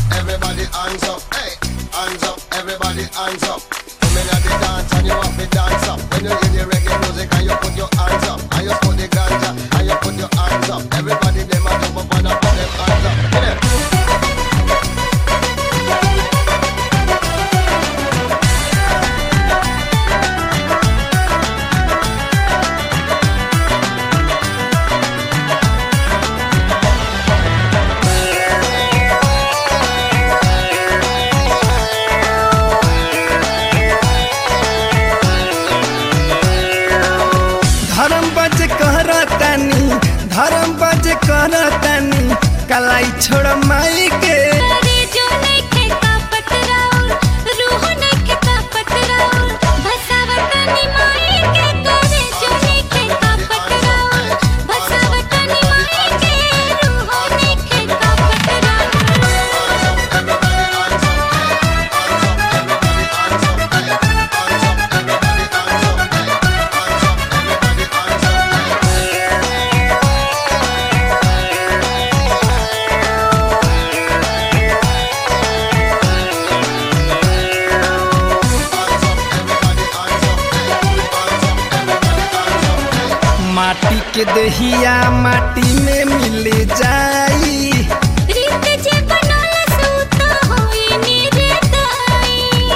everybody hands up, hey, hands up, everybody hands up. Come in at the dance and you have to dance up. When you hear the reggae music and you put your hands up, and you put the ganja and you put your hands up. Everybody them a jump up and a put them hands up. Get them. धर्म बज करतानी धर्म बज करतानी कलाई छोड़ माई के करे जो नइखे का पतराउर, रूह नइखे का पतराउर, भसावतनी माई के करे जो नइखे का पतराउर, भसावतनी माई के रूह नइखे का पतराउर। माटी के दहिया माटी में मिल जाई रीत जे बनल सूत होई निर्दयी।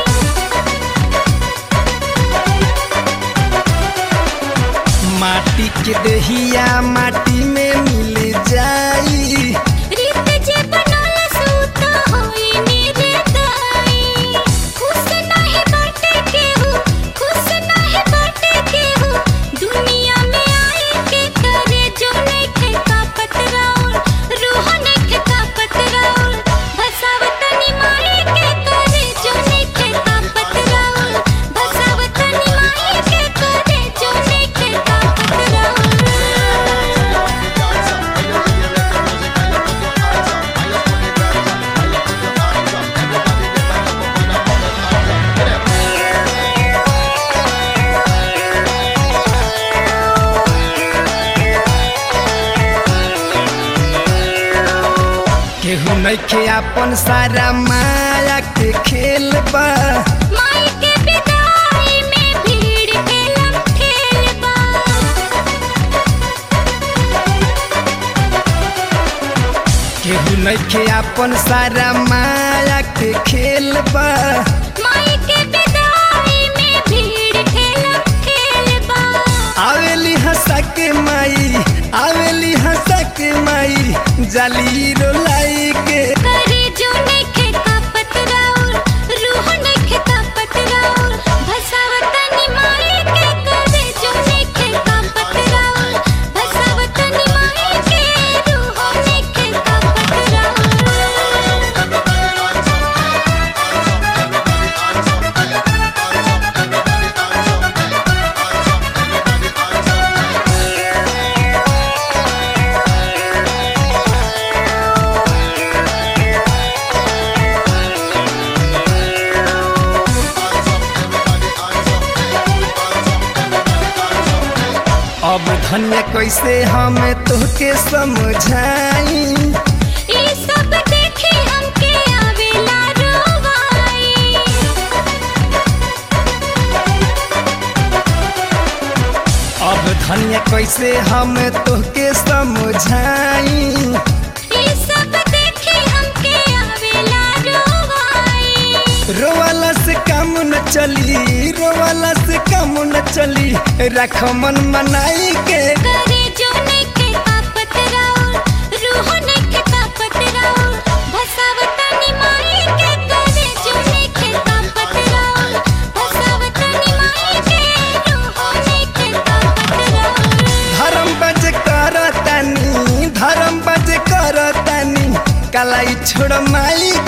माटी के दहिया माटी में मिल जाई रीत जे बनल सूत होई निर्दयी। खुश नाही बाटे केहू, खुश नाही बाटे केहू, दुनिया में आई के करे जो नइखे का पतराउर, रूह नइखे का पतराउर, भसावतनी माई के करे जो नइखे का पतराउर, भसावतनी माई के करे जो नइखे का पतराउर। केहू नइखे अपन सारा माया के खेल बा माई के विदाई में भीड़ के लम्हेल बा केहू नइखे अपन सारा माया के खेल बा माई के विदाई में भीड़ के लम्हेल बा आवेली हंसा के माई आवेली हंसा के माई जाली रोलाई के करे जो नइखे का पतराउर रूह नइखे का पतराउर भसावतनी माई के करे जो नइखे का पतराउर भसावतनी माई के रूह नइखे का पतराउर अब धन्य कैसे हम तोहके समझाई ई सब देखी हमके आवेला रोवाई अब धन्य कैसे हम तोहके समझाई ई सब देखी हमके आवेला रोवाई रोवाला से काम न चली रोवाला से काम न चली रख मन मनाई के करे जो नइखे का पतराउर रूह नइखे का पतराउर भसावतनी माई के करे जो नइखे का पतराउर भसावतनी माई के रूह नइखे का पतराउर धर्म बज करतानी धर्म बज करतानी कलाई छोड़ माई